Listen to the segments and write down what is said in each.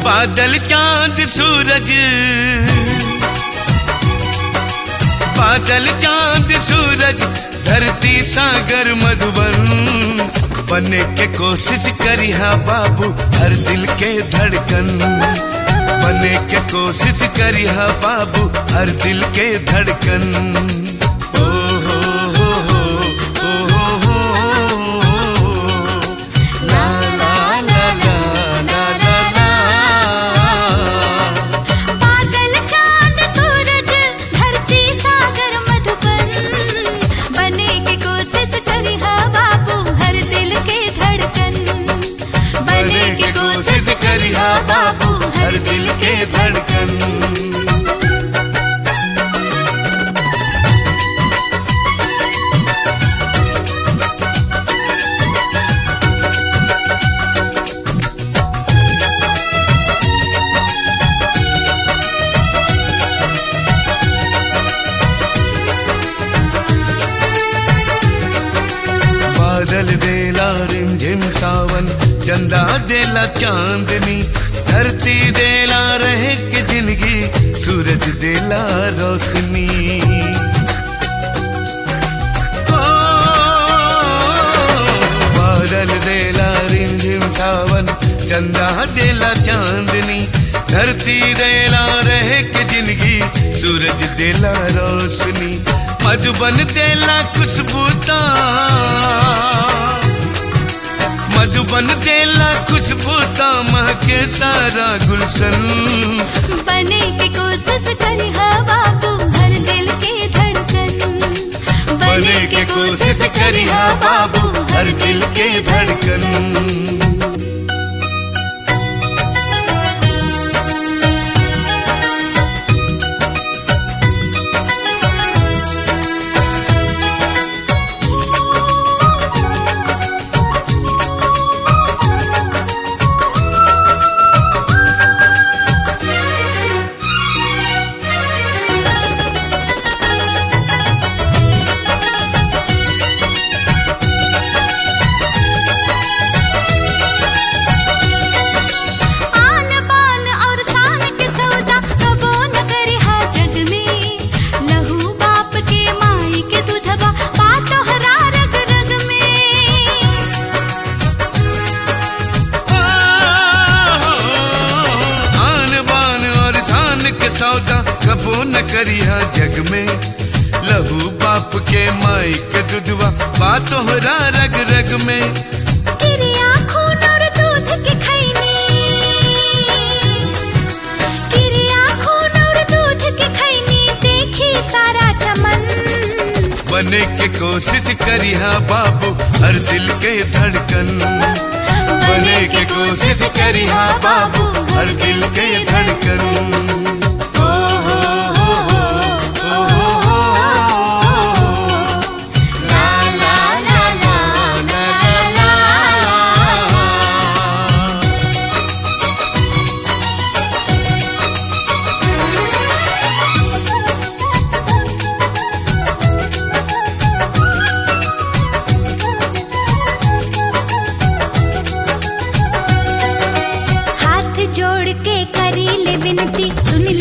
बादल चांद सूरज बादल चांद सूरज धरती सागर मधुबन बने के कोशिश करिहा बाबू हर दिल के धड़कन बने के कोशिश करिहा बाबू हर दिल के धड़कन ओ हो हो हो ओ हो हो हो ला ला ला ला ला ला ला बादल चांद सूरज धरती सागर मधुबन बने की कोशिश करी हा बाबू हर दिल के धड़कन बने के कोशिश करिहा बाबू हर दिल के धड़कन बादल देला रिमझिम सावन चंदा देला चांदनी धरती देला रहे के जिंदगी सूरज देला रोशनी ओ, बादल देला रिमझिम सावन चंदा देला चांदनी धरती देला रहे के जिंदगी सूरज देला रोशनी मधुबन देला खुशबूता मधुबन देला खुशबूता महके सारा गुलशन बने की कोशिश करी हा बाबू हर दिल के धड़कन बने के कोशिश करिहा बाबू हर दिल के धड़कन आन बान और शान के सौदा कबो न करी हा जग में लहू बाप के माई के दूधबा बातो हरा रग रग में आन बान और शान के सौदा कबो न करिया जग में लहू बाप के माई के दुधवा बात तोहरा रग रग में किरिया खून और दूध के खैनी किरिया खून और दूध के खैनी देखी सारा चमन बने के कोशिश करिहा बाबू हर दिल के धड़कन बने के कोशिश करिहा बाबू हर दिल के धड़कन ओ हो हो हो, ओ हो हो हो। ला ला ला ला ला ला ला। हाथ जोड़ के करी ले विनती सुन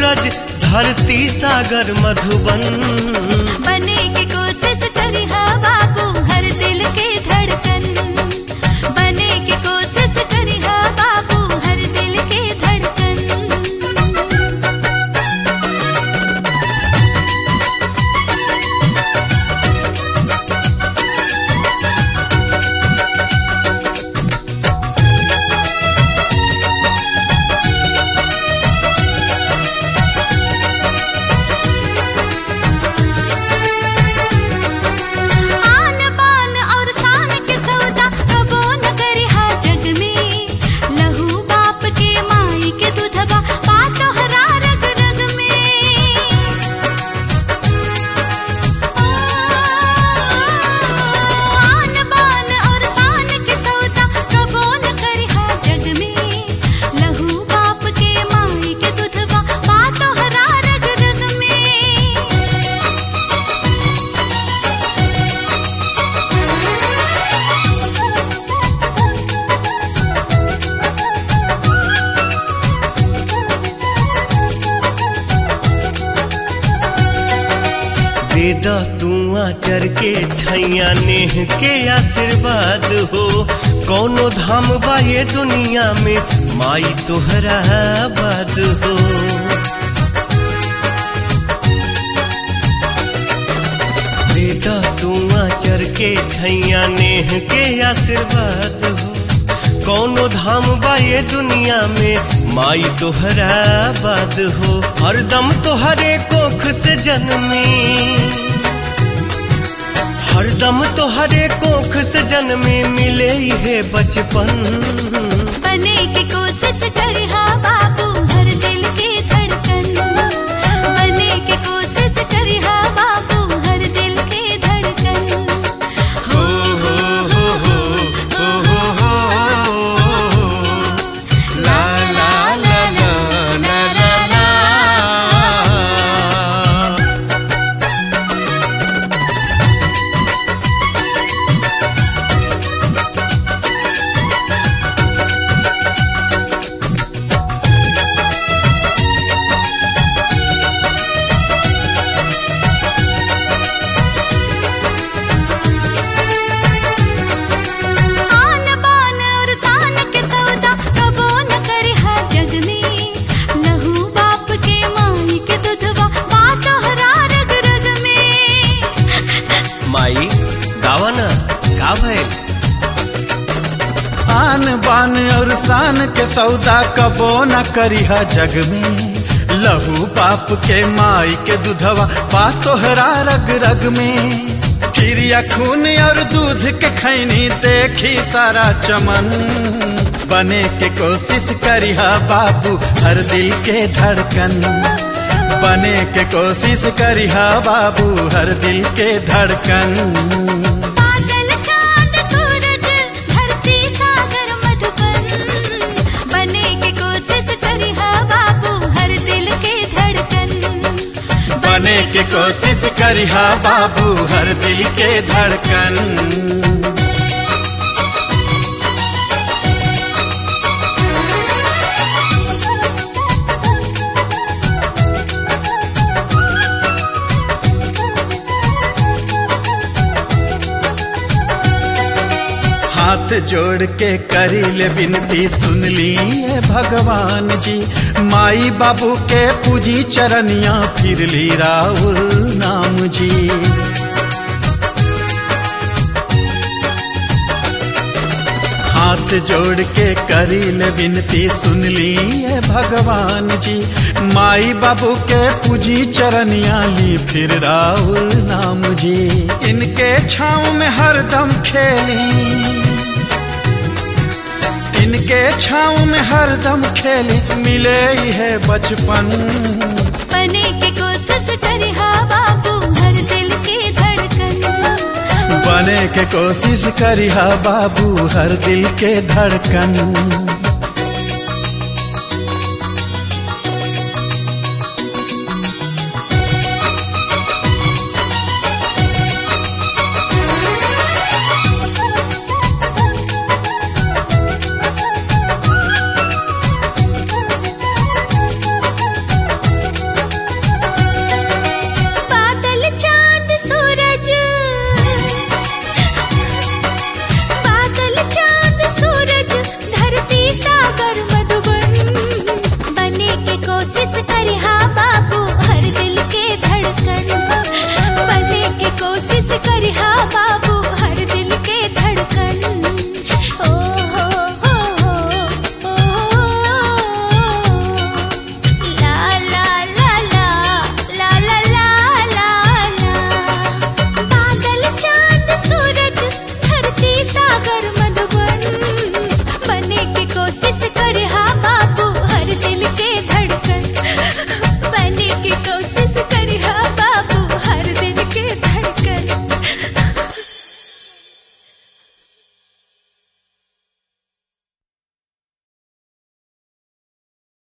सूरज धरती सागर मधुबन बने की कोशिश करी हा बाबू हर दिल के धड़कन बने की कोशिश करी हा बाबू हर दिल के धड़कन आन बान और शान के सौदा कबो न करी हा जग में लहू बाप के माई के दूधबा पातो हरा रग रग में आन बान और शान के सौदा कबो न करी हा जग में लहू बाप के माई के दूधबा पातो हरा रग रग में दे द तू आचर के छैया नेह के आशीर्वाद हो कौनो धाम बा ये दुनिया में माई तोहरा आबाद हो दे द तू आचर के छैया नेह के आशीर्वाद हो कौनो धाम बा ये दुनिया में माई तोहरा आबाद हो हरदम तोहरे कोख से जन्मी हरदम तोहरे कोख से जन्मी मिले है बचपन बने की कोशिश करे हा बाबू हर दिल के धड़कन बने की कोशिश करे हा बाबू हर दिल के धड़कन हो हो हो हो हो हो हो ला ला ला ला ला ला ला आन बान और शान के सौदा कबो न करे हा जग में लहू बाप के माई के दूधवा बातो हरा रग रग में माई गावा ना का भइल आन बान और शान के सौदा कबो न करिहा जग में लहू बाप के माई के दूधवा पा तोहरा रग रग में खीरिया खून और दूध के खैनी देखी सारा चमन बने के कोशिश करिहा बाबू हर दिल के धड़कन बने के कोशिश करिहा बाबू हर दिल के धड़कन बादल चांद सूरज धरती सागर मधुबन बने की कोशिश करी हा बाबू हर दिल के धड़कन बने के कोशिश करिहा बाबू हर दिल के धड़कन हाथ जोड़ के करी ले विनती सुन ली ये भगवान जी माई बाबू के पूजी चरनिया फिर ली राहुल नाम जी हाथ जोड़ के करी ले विनती सुन ली ये भगवान जी माई बाबू के पूजी चरनिया ली फिर राहुल नाम जी इनके छाँव में हरदम खेली इनके छाँव में हरदम खेली मिले ही है बचपन बने की कोशिश करी हा बाबू हर दिल के धड़कन बने के कोशिश करिहा बाबू हर दिल के धड़कन से करिहा बाबू